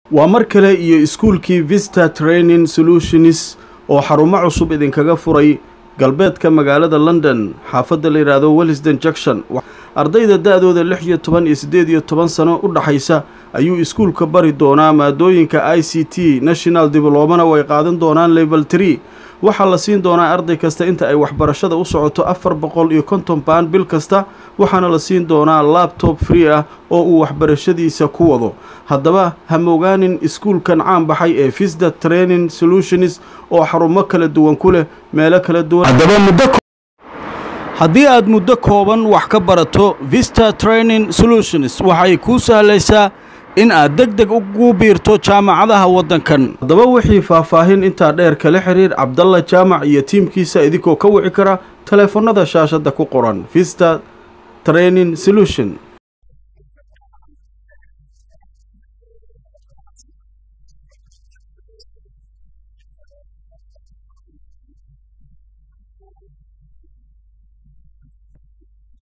waa mar kale iyo iskuulkii vista training solutionis oo xarumo cusub idinkaga furay galbeedka magaalada london xaafadda la yidhaahdo wellisden junction ardayda da-dooda lix iyo toban iyo siddeed iyo toban sano u dhaxaysa ayuu iskuulka bari doonaa maadooyinka i c t national diblomana way qaadan doonaan level tree waxaa la siin doonaa arday kasta inta ay waxbarashada u socoto afar boqol iyo konton baan bil kasta waxaana la siin doonaa labtob free ah oo uu waxbarashadiisa ku wado haddaba hamogaanin iskuulkan caan baxay ee visda training solutionis oo xarumo kala duwan ku leh meelo kala duwan haddii aad muddo kooban wax ka barato vista training solutions waxay kuu sahlaysaa in aad deg deg ugu biirto jaamacadaha waddankan haddaba wixii faahfaahin intaa dheer kala xiriir cabdalla jaamac iyo tiimkiisa idinkoo ka wici kara taleefannada shaashadda ku qoran vista training solution